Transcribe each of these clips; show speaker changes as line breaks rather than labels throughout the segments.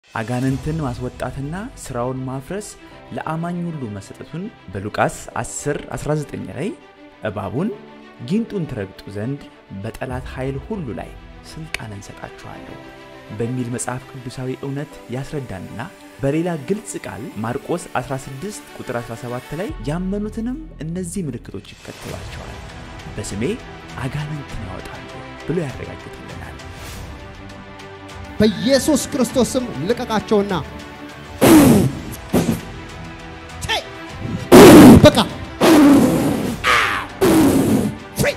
አጋንንትን ማስወጣትና ሥራውን ማፍረስ ለአማኝ ሁሉ መሰጠቱን በሉቃስ 10 19 ላይ እባቡን ጊንጡን ትረግጡ ዘንድ በጠላት ኃይል ሁሉ ላይ ሥልጣን እንሰጣችኋለሁ በሚል መጽሐፍ ቅዱሳዊ እውነት ያስረዳንና በሌላ ግልጽ ቃል ማርቆስ 16 ቁጥር 17 ላይ ያመኑትንም እነዚህ ምልክቶች ይከተሏቸዋል፣ በስሜ አጋንንትን ያወጣሉ ብሎ ያረጋግጥልናል።
በኢየሱስ ክርስቶስ ስም ልቀቃቸውና ቼይ! በቃ ፍሪ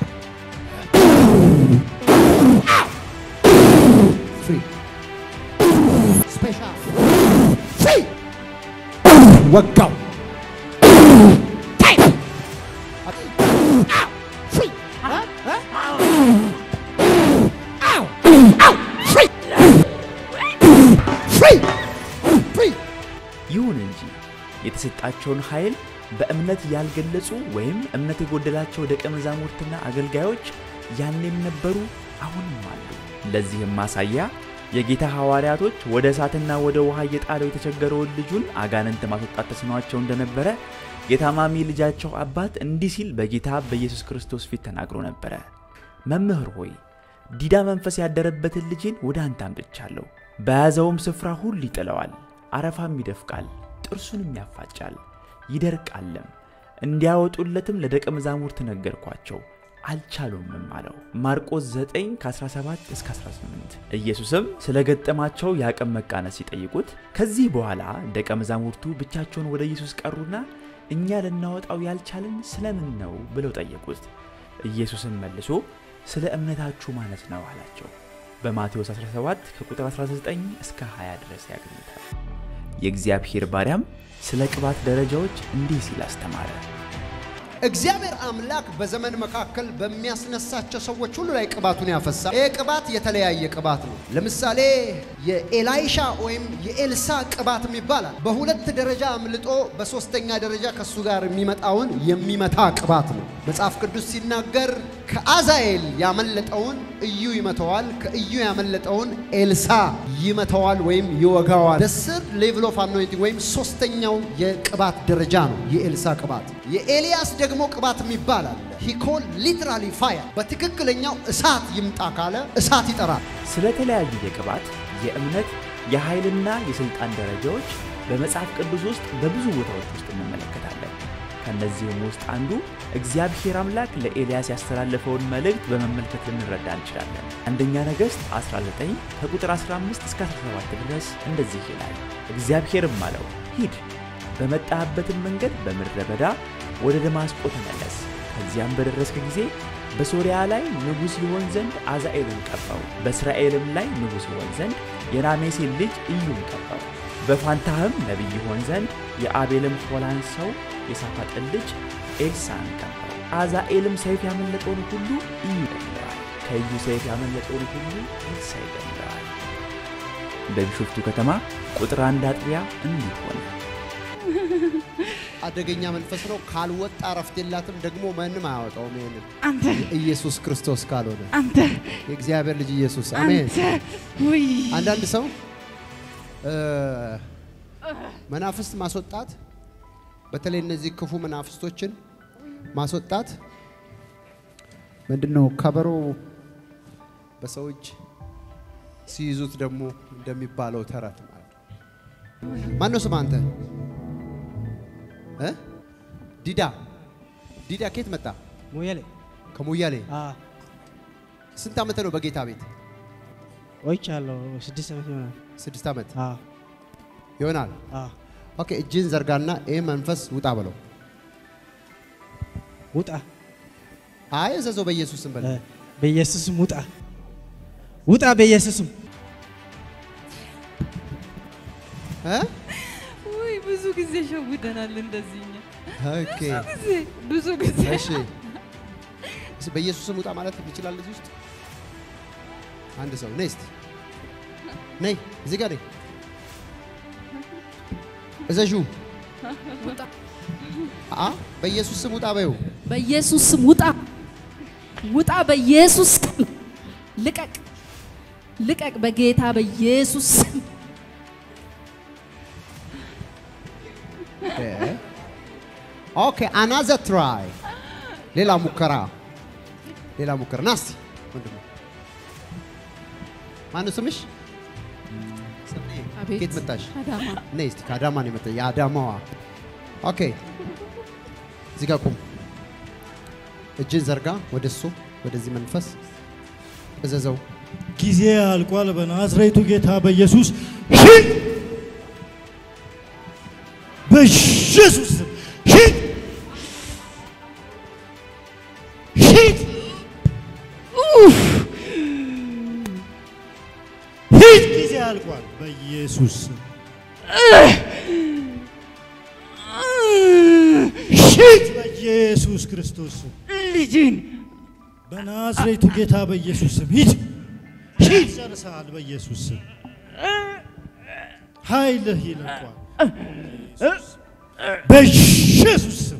ፍሪ ስፔሻል ፍሪ ወጋው ቼይ! ፍሪ ፍሪ ፍሪ ፍሪ
ይሁን እንጂ የተሰጣቸውን ኃይል በእምነት ያልገለጹ ወይም እምነት የጎደላቸው ደቀ መዛሙርትና አገልጋዮች ያኔም ነበሩ፣ አሁንም አሉ። ለዚህም ማሳያ የጌታ ሐዋርያቶች ወደ እሳትና ወደ ውሃ እየጣለው የተቸገረውን ልጁን አጋንንት ማስወጣት ተስኗቸው እንደነበረ የታማሚ ልጃቸው አባት እንዲህ ሲል በጌታ በኢየሱስ ክርስቶስ ፊት ተናግሮ ነበረ። መምህር ሆይ ዲዳ መንፈስ ያደረበትን ልጄን ወደ አንተ አምጥቻለሁ። በያዘውም ስፍራ ሁሉ ይጥለዋል፣ አረፋም ይደፍቃል፣ ጥርሱንም ያፋጫል፣ ይደርቃለም። እንዲያወጡለትም ለደቀ መዛሙርት ነገርኳቸው፣ አልቻሉምም አለው። ማርቆስ 9 ከ17 እስከ 18። ኢየሱስም ስለ ገጠማቸው የአቅም መቃነስ ሲጠይቁት ከዚህ በኋላ ደቀ መዛሙርቱ ብቻቸውን ወደ ኢየሱስ ቀሩና እኛ ልናወጣው ያልቻልን ስለምን ነው ብለው ጠየቁት። ኢየሱስም መልሶ ስለ እምነታችሁ ማለት ነው አላቸው። በማቴዎስ 17 ከቁጥር 19 እስከ 20 ድረስ ያገኙታል። የእግዚአብሔር ባሪያም ስለ ቅባት ደረጃዎች እንዲህ ሲል አስተማረ።
እግዚአብሔር አምላክ በዘመን መካከል በሚያስነሳቸው ሰዎች ሁሉ ላይ ቅባቱን ያፈሳል። ይህ ቅባት የተለያየ ቅባት ነው። ለምሳሌ የኤላይሻ ወይም የኤልሳ ቅባት ይባላል። በሁለት ደረጃ አምልጦ በሶስተኛ ደረጃ ከሱ ጋር የሚመጣውን የሚመታ ቅባት ነው። መጽሐፍ ቅዱስ ሲናገር ከአዛኤል ያመለጠውን እዩ ይመተዋል፣ ከእዩ ያመለጠውን ኤልሳ ይመተዋል ወይም ይወጋዋል። ደስር ሌቭል ኦፍ አኖይንቲንግ ወይም ሶስተኛው የቅባት ደረጃ ነው የኤልሳ ቅባት። የኤልያስ ደግሞ ቅባት የሚባል አለ። ሂኮል ሊትራሊ ፋየር፣ በትክክለኛው እሳት ይምጣ ካለ እሳት ይጠራል።
ስለተለያዩ የቅባት የእምነት የኃይልና የሥልጣን ደረጃዎች በመጽሐፍ ቅዱስ ውስጥ በብዙ ቦታዎች ውስጥ እንመለከታለን። ከእነዚህም ውስጥ አንዱ እግዚአብሔር አምላክ ለኤልያስ ያስተላለፈውን መልእክት በመመልከት ልንረዳ እንችላለን። አንደኛ ነገሥት 19 ከቁጥር 15 እስከ 17 ድረስ እንደዚህ ይላል። እግዚአብሔርም አለው ሂድ፣ በመጣህበትም መንገድ በምድረ በዳ ወደ ደማስቆ ተመለስ። ከዚያም በደረስክ ጊዜ በሶርያ ላይ ንጉሥ ይሆን ዘንድ አዛኤልን ቀባው፣ በእስራኤልም ላይ ንጉሥ ይሆን ዘንድ የናሜሴን ልጅ ኢዩን ቀባው። በፋንታህም ነቢይ ይሆን ዘንድ የአቤልም ሆላን ሰው የሳፋጥን ልጅ ኤልሳን ቀባው። አዛኤልም ሰይፍ ያመለጠውን ሁሉ ኢዩ ይገድለዋል፣ ከኢዩ ሰይፍ ያመለጠውን ሁሉ ኤልሳ ይገድለዋል። በቢሾፍቱ ከተማ ቁጥር አንድ አጥቢያ እንዲህ ሆነ።
አደገኛ መንፈስ ነው። ካልወጣ እረፍት የላትም። ደግሞ ማንም አያወጣውም። ይሄንን
አንተ
ኢየሱስ ክርስቶስ ካልሆነ
አንተ
የእግዚአብሔር ልጅ ኢየሱስ አሜን።
አንተ ውይ
አንዳንድ ሰው እ መናፍስት ማስወጣት በተለይ እነዚህ ክፉ መናፍስቶችን ማስወጣት ምንድነው? ከበሮ በሰው እጅ ሲይዙት ደግሞ እንደሚባለው ተረት ማለት ነው። ማነው ስም አንተ እ ዲዳ ዲዳ ከየት መጣ?
ሙየሌ
ከሙያሌ
አ
ስንት ዓመት ነው በጌታ ቤት?
ቆይቻለሁ። ስድስት ዓመት ይሆናል።
ስድስት ዓመት
አ
ይሆናል።
አ
ኦኬ፣ እጅን ዘርጋና ይህ መንፈስ ውጣ በለው።
ውጣ
አይ እዘዘው በኢየሱስ ስም በለው።
እ፣ በኢየሱስም ውጣ ውጣ በኢየሱስም
እ?
ውይ ብዙ ጊዜ ሸውደናል እንደዚህ እኛ
ኦኬ፣
ጊዜ ብዙ ጊዜ
እሺ። እስ- በኢየሱስ ስም ውጣ ማለት ይችላል። እዚህ ውስጥ አንድ ሰው ነይ እስቲ ነይ፣ እዚህ ጋር ነይ። እዘዡ አ በኢየሱስ ስም ውጣ በይው።
በኢየሱስ ስም ውጣ ውጣ፣ በኢየሱስ ስም ልቀቅ፣ ልቀቅ፣ በጌታ በኢየሱስ ስም
ኦኬ አናዘር ትራይ ሌላ ሙከራ ሌላ ሙከራ ና እስቲ ወንድሜ ማነው ስምሽ ስምዬ
አቤት።
ከየት መጣሽ
አዳማ
ነይ እስቲ ከአዳማ ነው የመጣ የአዳማዋ ኦኬ እዚህ ጋር ቁም እጅን ዘርጋ ወደ እሱ ወደዚህ መንፈስ እዘዘው
ጊዜ አልቋል። በናዝሬቱ ጌታ በኢየሱስ ሂድ፣ በኢየሱስ ስም ሂድ፣ ሂድ፣ ኡፍ፣ ሂድ። ጊዜ አልቋል። በኢየሱስ ስም ሂድ፣ በኢየሱስ ክርስቶስ ስም
ልጅን
በናዝሬቱ ጌታ በኢየሱስ ስም ሂድ ሂድ፣ ጨርሰሃል። በኢየሱስ ስም ኃይልህ ይለቋል። በኢየሱስ ስም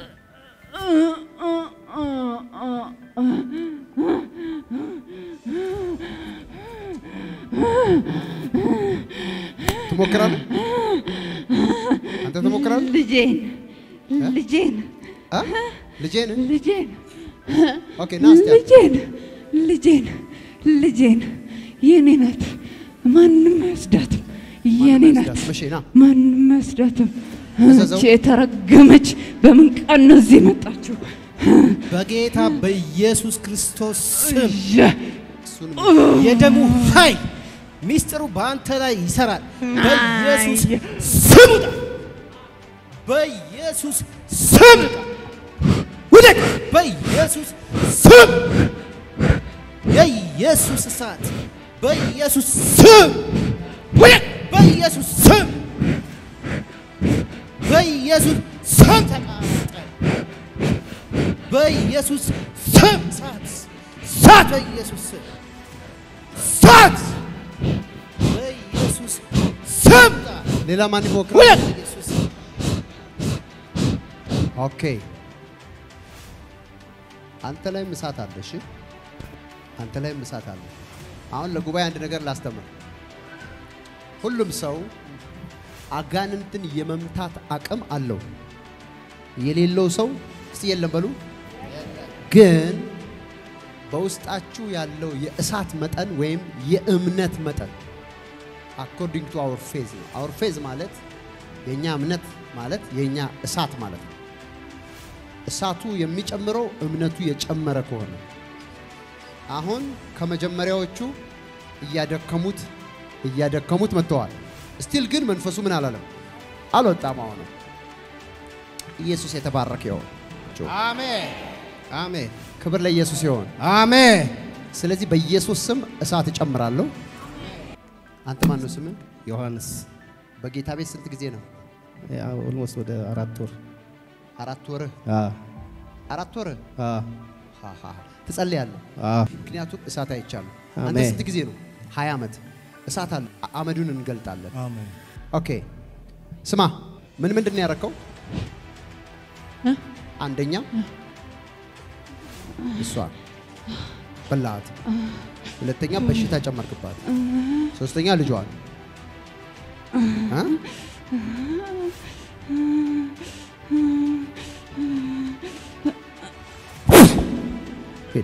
ትሞክራለህ አንተ ትሞክራለህ
ልጄን ልጄን
አ? ልጄን
ልጄን
ኦኬ ና እስቲ አንተ።
ልጄን ልጄን ልጄን የኔ ናት። ማንም አይወስዳትም። የኔ ናት።
አይወስዳትም። እሺ ና
ማንም አይወስዳትም።
እዘዘው።
እቺ የተረገመች በምን ቀን ነው እዚህ የመጣችው?
በጌታ በኢየሱስ ክርስቶስ ስም
የ-
እሱን
የደሙ ኃይል ሚስጥሩ በአንተ ላይ ይሰራል። በኢየሱስ ስም ውጣ! በኢየሱስ ስም ውጣ! ውደቅ! በኢየሱስ ስም የኢየሱስ እሳት በኢየሱስ ስም ውደቅ! በኢየሱስ ስም በኢየሱስ ስም ተቃጠል! በኢየሱስ ስም እሳት እሳት በኢየሱስ ስም እሳት በኢየሱስ ስም
ሌላ ማን ይሞክራል?
ውደቅ! በኢየሱስ ስም
ኦኬ አንተ ላይም እሳት አለ። እሺ አንተ ላይም እሳት አለ። አሁን ለጉባኤ አንድ ነገር ላስተምር። ሁሉም ሰው አጋንንትን የመምታት አቅም አለው። የሌለው ሰው እስቲ የለም በሉ። ግን በውስጣችሁ ያለው የእሳት መጠን ወይም የእምነት መጠን አኮርዲንግ ቱ አወር ፌዝ ነው። አወር ፌዝ ማለት የእኛ እምነት ማለት የእኛ እሳት ማለት ነው። እሳቱ የሚጨምረው እምነቱ የጨመረ ከሆነ አሁን ከመጀመሪያዎቹ እያደከሙት እያደከሙት መጥተዋል። ስቲል ግን መንፈሱ ምን አላለም አልወጣም። አሁን ኢየሱስ የተባረከ ይሆን።
አሜን አሜን
ክብር ለኢየሱስ ይሆን።
አሜን
ስለዚህ በኢየሱስ ስም እሳት እጨምራለሁ። አንተ ማን ነው ስምህ?
ዮሐንስ
በጌታ ቤት ስንት ጊዜ ነው?
ኦልሞስት ወደ አራት ወር
አራት ወርህ
አ
አራት ወርህ
አ
ሃ ሃ ሃ። ትጸልያለህ።
አ
ምክንያቱም እሳት አይቻልም። አንተ
አሜን።
ስንት ጊዜ ነው? ሀያ ዓመት እሳት አለ። አ- አመዱን እንገልጣለን።
አሜን።
ኦኬ ስማ፣ ምን ምንድን ነው ያደረከው?
እ?
አንደኛ እሷ በላት፣ ሁለተኛ በሽታ ጨመርክባት፣ ሶስተኛ ልጇን እ? ሂድ።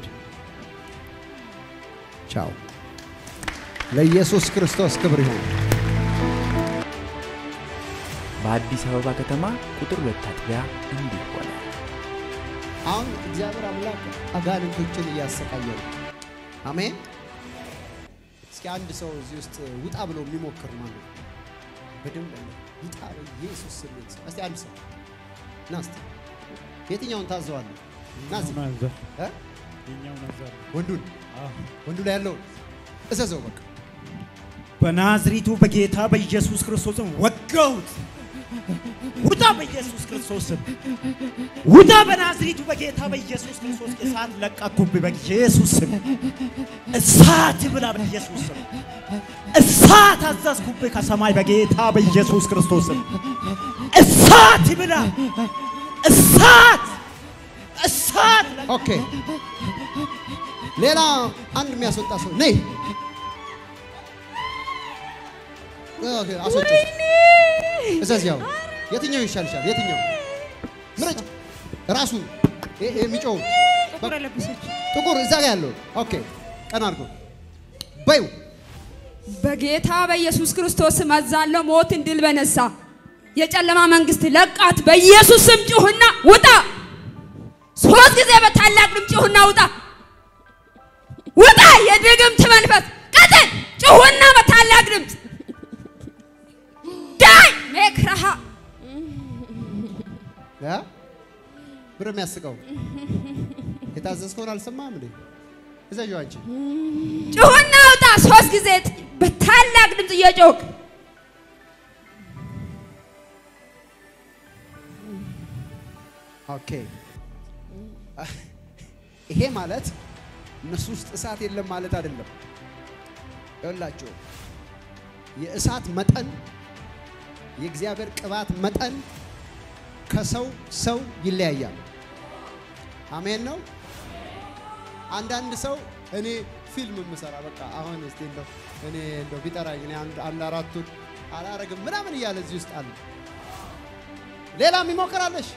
ቻው። ለኢየሱስ ክርስቶስ ክብር ይሁን።
በአዲስ አበባ ከተማ ቁጥር ሁለት አጥቢያ እንዲህ ሆነ።
አሁን እግዚአብሔር አምላክ አጋንንቶችን እያሰቃየ ነው። አሜን። እስኪ አንድ ሰው እዚህ ውስጥ ውጣ ብሎ የሚሞክር ማለት ነው። በደንብ ውጣ በኢየሱስ ስም ይውጣ። እስቲ አንድ ሰው ና እስቲ የትኛውን ታዘዋለህ? ና እዚህ
ናዘር
እ?
የኛው ናዘር
ወንዱን ወንዱ ላይ ያለውን እዘዘው በቃ
በናዝሪቱ በጌታ በኢየሱስ ክርስቶስም ወጋሁት። ውጣ በኢየሱስ ክርስቶስም ውጣ። በናዝሪቱ በጌታ በኢየሱስ ክርስቶስ እሳት ለቀኩብህ። በኢየሱስ ስም እሳት ብላ። በኢየሱስ ስም እሳት አዘዝኩብህ ከሰማይ በጌታ በኢየሱስ ክርስቶስም እሳት ብላ። እሳት እሳት
ኦኬ። ሌላ አንድ የሚያስወጣ ሰው ነይ። ኦኬ፣ አስወጪው። እዘዝ ያው የትኛው ይሻልሻል? የትኛው ምረጭ። ራሱን ይሄ ይሄ የሚጮው
ጥቁር የለበሰች
ጥቁር እዛ ጋር ያለው ኦኬ፣ ቀና አድርጎ በዩ
በጌታ በኢየሱስ ክርስቶስ ስም አዛለሁ። ሞትን ድል በነሳ የጨለማ መንግስት ለቃት። በኢየሱስ ስም ጩሁና ውጣ። ሶስት ጊዜ በታላቅ ድምፅ ጩሁና ውጣ፣ ውጣ። የድግምት መንፈስ ቀጥል። ጩሁና በታላቅ ድምፅ ዳይ ሜክራሃ
ያ ብር የሚያስቀው የታዘዝከውን አልሰማህም እንዴ? እዛው አንቺ
ጩሁና ውጣ። ሶስት ጊዜ በታላቅ ድምፅ እየጮክ
ኦኬ። ይሄ ማለት እነሱ ውስጥ እሳት የለም ማለት አይደለም። ይኸውላችሁ የእሳት መጠን የእግዚአብሔር ቅባት መጠን ከሰው ሰው ይለያያል። አሜን ነው። አንዳንድ ሰው እኔ ፊልም የምሰራ በቃ አሁን እስቲ እንደው እኔ እንደው ቢጠራኝ እኔ አንድ አንድ አራቱን አላረግም ምናምን እያለ እዚህ ውስጥ አለ። ሌላም ይሞክራለሽ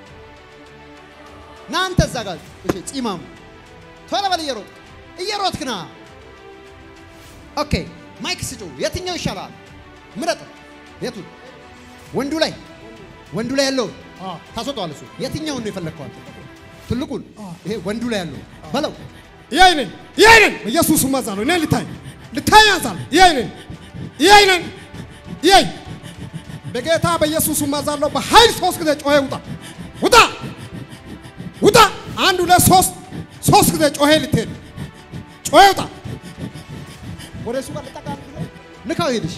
ና አንተ እዛ ጋር እሺ፣ ጺማሙ ቶሎ በል እየሮጥ እየሮጥክ ና። ኦኬ ማይክ ስጩ። የትኛው ይሻላል? ምረጥ። የቱን? ወንዱ ላይ ወንዱ ላይ ያለውን ታስወጣዋል። እሱ የትኛውን ነው የፈለግከው? ትልቁን ይሄ ወንዱ ላይ ያለው በለው።
ይሄንን ይሄንን ኢየሱስ ማዛለው እኔ ልታይ ልታይ አንሳል ይሄንን ይሄንን ይሄ በጌታ በኢየሱስ ማዛለው በኃይል ሶስት ጊዜ ጮሄ ውጣ ውጣ ውጣ አንድ ሁለት ሶስት ሶስት ጊዜ ጮሄ ልትሄድ ጮሄ ውጣ
ወደ እሱ ጋር ልጠቃ ንካው። ሄድሽ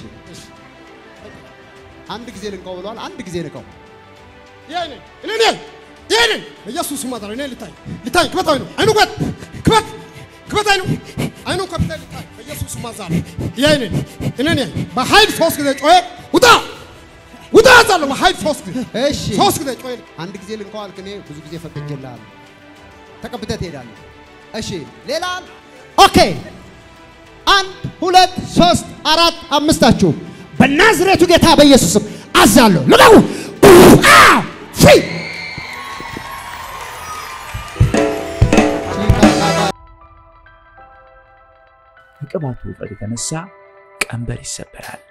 አንድ ጊዜ ልንካው ብለዋል። አንድ ጊዜ ንካው።
ይሄንን እኔ ይሄንን ኢየሱስ ማዛለው እኔ ልታይ ልታይ ክበት አይኑ አይኑ ክበት ክበት ክበት አይኑ አይኑ ከፍተ ልታይ በኢየሱስ ማዛለው ይሄንን እኔ በኃይል ሶስት ጊዜ ጮሄ ውጣ ውጣ አዛለሁ በኃይል ሶስት ጊዜ
እሺ
ሶስት ጊዜ ጮሄ
አንድ ጊዜ ልንካው አልክ። እኔ ብዙ ጊዜ ፈቅጄልሃለሁ። ተቀብተህ ትሄዳለህ። እሺ ሌላ ኦኬ። አንድ ሁለት ሶስት አራት አምስታችሁ በናዝሬቱ ጌታ በኢየሱስም አዛለሁ ልቀቁ። አው ፍሪ
ከቅባቱ ውፍረት የተነሳ ቀንበር ይሰበራል።